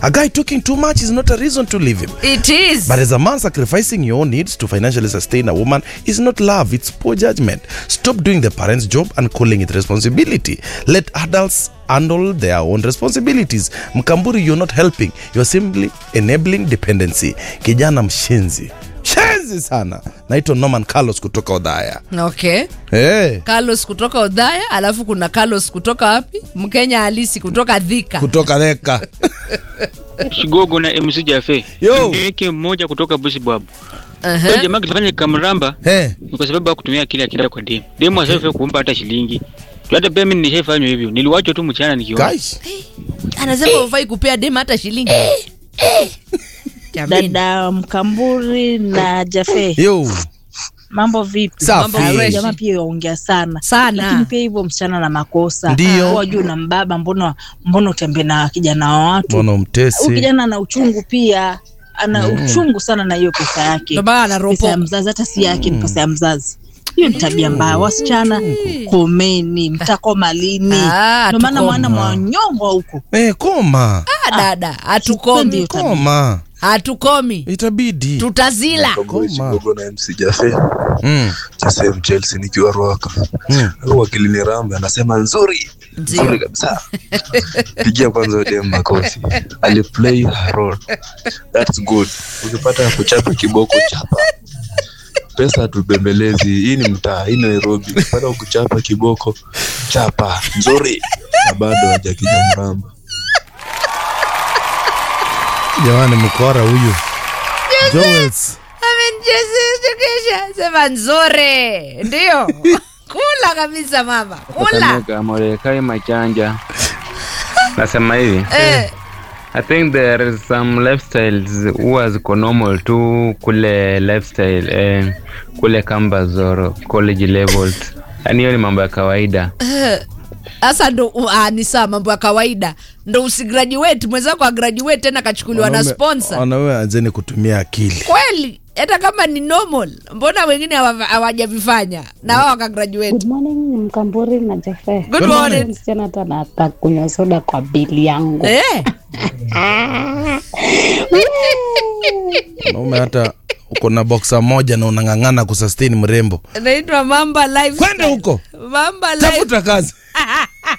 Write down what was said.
A guy talking too much is not a reason to leave him. It is. But as a man, sacrificing your own needs to financially sustain a woman is not love, it's poor judgment. Stop doing the parent's job and calling it responsibility. Let adults handle their own responsibilities. Mkamburi, you're not helping, you're simply enabling dependency. Kijana mshenzi. Shenzi sana. Naitwa Norman Carlos kutoka Odhaya. okay Hey, carlos kutoka odhaya alafu kuna carlos kutoka wapi mkenya halisi kutoka dhika kutoka Theka. Shigogo na MC Jafe. Yo. Ndeke mmoja kutoka Busibwabu. Aha. Huyo jamaa kilifanya kamramba Hey. ni kwa sababu hakutumia akili akienda kwa demu. Demu asaife kumpa hata shilingi. Hata pia mimi nishaifanywa hivyo. Niliwachwa tu mchana nikiona. Guys. anasema ufai kupea dem hata shilingi Jamani. dada Mkamburi na Jafe, Yo. mambo vipi? Safi. Mambo Ah, huyu fresh. jamaa pia yaongea sana Sana. lakini pia hivyo msichana na makosa Ndio. wajuu na mbaba, mbona mbona utembee na kijana wa watu? Mbona Huyu umtesi? kijana ana uchungu pia, ana uchungu sana na hiyo pesa yake, Ndio maana pesa ya anaropoka. mzazi, hata si yake, ni pesa ya mzazi. Hiyo ni tabia mbaya. Wasichana komeni, mtakoma lini? Ah, Ndio maana hatukoma. mwana mwanyongwa huko Eh, koma. Ah, dada Sipendi hatukomi hiyo tabia. Koma. hatukomi Itabidi. tutazila Koma. Chigogo na MC Jafe Mm. Chasem Chelsea nikiwa Ruaka. Mm. Wakili ni Rambe anasema nzuri nzuri kabisa. Pigia kwanza dem makofi. Ali play her role. That's good. Ukipata kuchapa kiboko chapa. Pesa tubembelezi. Hii ni mtaa, hii Nairobi. Ukipata kuchapa kiboko chapa nzuri. Na bado hajakija mramba. Jamani, mkora huyu. Joels. amenjesesha sema nzuri ndio kula kabisa mama kula Kakamega, Morekai Machanja. Nasema hivi. eh, I think there is some lifestyles huwa ziko normal tu kule lifestyle eh, kule campus or college levels. Yaani hiyo ni mambo ya kawaida. sasa ndo uh, ah, ni saa mambo ya kawaida ndo usigraduate mwenzako agraduate tena kachukuliwa na Wanaume- sponsor Wanaume anzeni kutumia akili. kweli hata kama ni normal mbona wengine hawa- hawajavifanya na wao wakagraduate Good morning Mkamburi na Jefe. Good morning. Msichana hata anataka kunywa soda kwa bili yangu. eh, Wanaume hata uko na boxa moja na unang'ang'ana kusustain mrembo. naitwa mamba life Kwenda huko. mamba life Tafuta kazi.